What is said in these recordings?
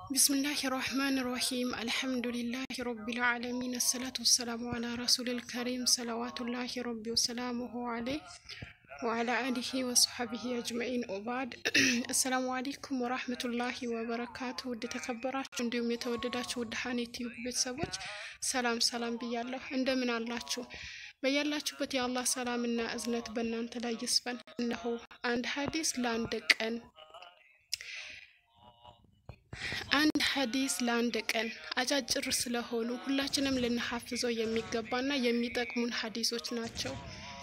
ቢስሚላህ ራህማን ራሂም አልሐምዱሊላህ ረቢል ዓለሚን አሰላቱ ወሰላሙ አላ ረሱሊል ከሪም ሰለዋቱላሂ ረቢ ወሰላሙሁ አለይህ ወአላ አሊሂ ወሰሐቢሂ አጅመኢን ኦባድ። አሰላሙ አለይኩም ወራህመቱላሂ ወበረካቱ። ውድ የተከበራችሁ እንዲሁም የተወደዳችሁ ውድ ሀኔት ቲዩብ ቤተሰቦች ሰላም ሰላም ብያለሁ። እንደምን አላችሁ? በያላችሁበት የአላህ ሰላምና እዝነት በእናንተ ላይ ይስፈን። እነሆ አንድ ሀዲስ ለአንድ ቀን አንድ ሀዲስ ለአንድ ቀን አጫጭር ስለሆኑ ሁላችንም ልንሐፍዘው የሚገባና የሚጠቅሙን ሀዲሶች ናቸው።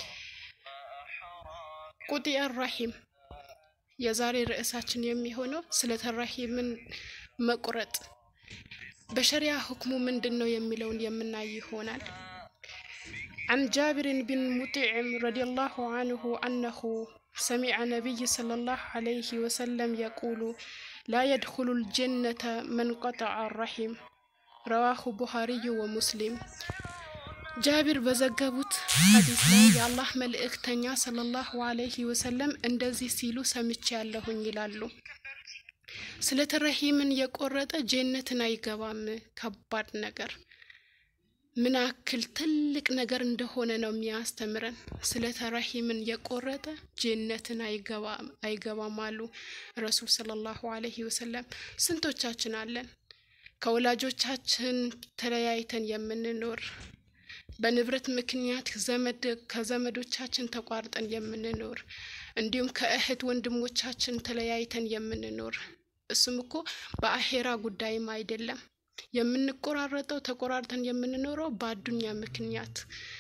ቁጢዕ ራሂም የዛሬ ርዕሳችን የሚሆነው ስለ ተራሂምን መቁረጥ በሸሪያ ሁክሙ ምንድን ነው የሚለውን የምናይ ይሆናል። عن جابر بن مطعم رضي الله عنه أنه سمع نبي صلى الله عليه وسلم يقول لا يدخل الجنة من قطع الرحم رواه بخاري ومسلم ጃቢር በዘገቡት ሀዲስ ላይ የአላህ መልእክተኛ ሰለላሁ አለይሂ ወሰለም እንደዚህ ሲሉ ሰምቼ ያለሁኝ ይላሉ። ስለ ተረሂምን የቆረጠ ጀነትን አይገባም። ከባድ ነገር ምን ያክል ትልቅ ነገር እንደሆነ ነው የሚያስተምረን። ስለ ተረሂምን የቆረጠ ጀነትን አይገባም አሉ ረሱል ሰለላሁ አለይሂ ወሰለም። ስንቶቻችን አለን ከወላጆቻችን ተለያይተን የምንኖር በንብረት ምክንያት ዘመድ ከዘመዶቻችን ተቋርጠን የምንኖር እንዲሁም ከእህት ወንድሞቻችን ተለያይተን የምንኖር እሱም እኮ በአሄራ ጉዳይም አይደለም የምንቆራረጠው ተቆራርጠን የምንኖረው በአዱኛ ምክንያት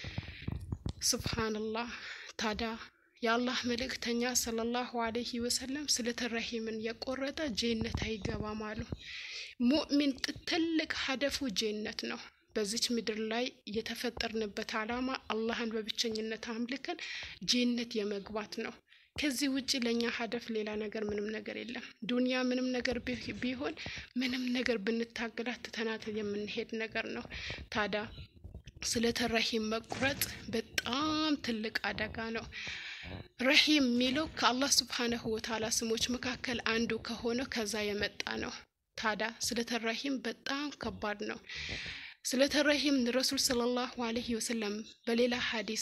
ሱብሃንላህ ታዲያ የአላህ መልእክተኛ ሰለላሁ አለይሂ ወሰለም ስለ ተረሂምን የቆረጠ ጀነት አይገባም አሉ ሙእሚን ትልቅ ሀደፉ ጀነት ነው በዚች ምድር ላይ የተፈጠርንበት ዓላማ አላህን በብቸኝነት አምልከን ጀነት የመግባት ነው ከዚህ ውጭ ለእኛ ሀደፍ ሌላ ነገር ምንም ነገር የለም። ዱንያ ምንም ነገር ቢሆን ምንም ነገር ብንታገላት ትተናት የምንሄድ ነገር ነው። ታዲያ ስለ ተረሂም መቁረጥ በጣም ትልቅ አደጋ ነው። ረሂም የሚለው ከአላህ ስብሓነሁ ወተዓላ ስሞች መካከል አንዱ ከሆነው ከዛ የመጣ ነው። ታዲያ ስለ ተረሂም በጣም ከባድ ነው። ስለ ተረሂም ረሱል ሰለላሁ አለይሂ ወሰለም በሌላ ሀዲስ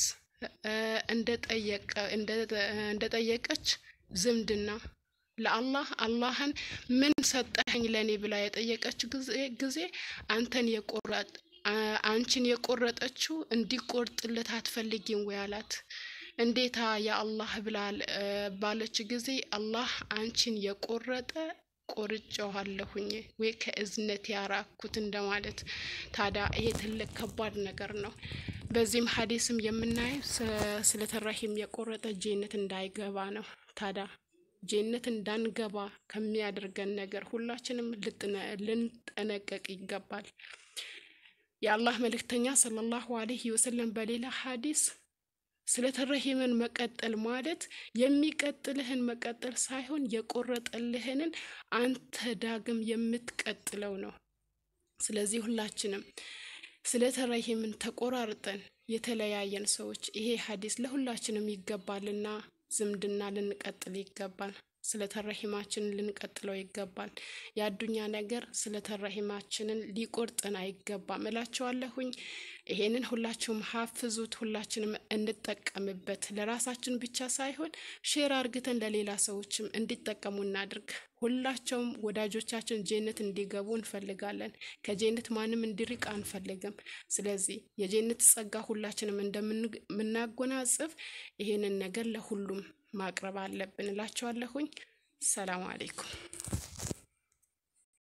እንደጠየቀች ዝምድና ለአላህ አላህን ምን ሰጠኸኝ ለእኔ ብላ የጠየቀች ጊዜ አንተን የቆረጥ አንቺን የቆረጠችው እንዲቆርጥለት አትፈልጊም ወይ አላት። እንዴታ የአላህ ብላ ባለች ጊዜ አላህ አንቺን የቆረጠ ቆርጬዋለሁኝ ወይ ከእዝነት ያራኩት እንደማለት። ታዲያ ይሄ ትልቅ ከባድ ነገር ነው። በዚህም ሀዲስም የምናየው ስለ ተረሂም የቆረጠ ጀነት እንዳይገባ ነው። ታዲያ ጀነት እንዳንገባ ከሚያደርገን ነገር ሁላችንም ልንጠነቀቅ ይገባል። የአላህ መልእክተኛ ሰለላሁ አለይሂ ወሰለም በሌላ ሀዲስ ስለ ተረሂምን መቀጠል ማለት የሚቀጥልህን መቀጠል ሳይሆን የቆረጠልህንን አንተ ዳግም የምትቀጥለው ነው። ስለዚህ ሁላችንም ስለ ተረሂምን ተቆራርጠን የተለያየን ሰዎች ይሄ ሀዲስ ለሁላችንም ይገባልና ዝምድና ልንቀጥል ይገባል። ስለ ተረሂማችንን ልንቀጥለው ይገባል። የአዱኛ ነገር ስለ ተረሂማችንን ሊቆርጠን አይገባም እላቸዋለሁኝ። ይሄንን ሁላችሁም ሀፍዙት፣ ሁላችንም እንጠቀምበት። ለራሳችን ብቻ ሳይሆን ሼር አርግተን ለሌላ ሰዎችም እንዲጠቀሙ እናድርግ። ሁላቸውም ወዳጆቻችን ጀነት እንዲገቡ እንፈልጋለን። ከጀነት ማንም እንዲርቅ አንፈልግም። ስለዚህ የጀነት ጸጋ ሁላችንም እንደምናጎናጽፍ ይሄንን ነገር ለሁሉም ማቅረብ አለብን እላቸዋለሁኝ። ሰላም አሌይኩም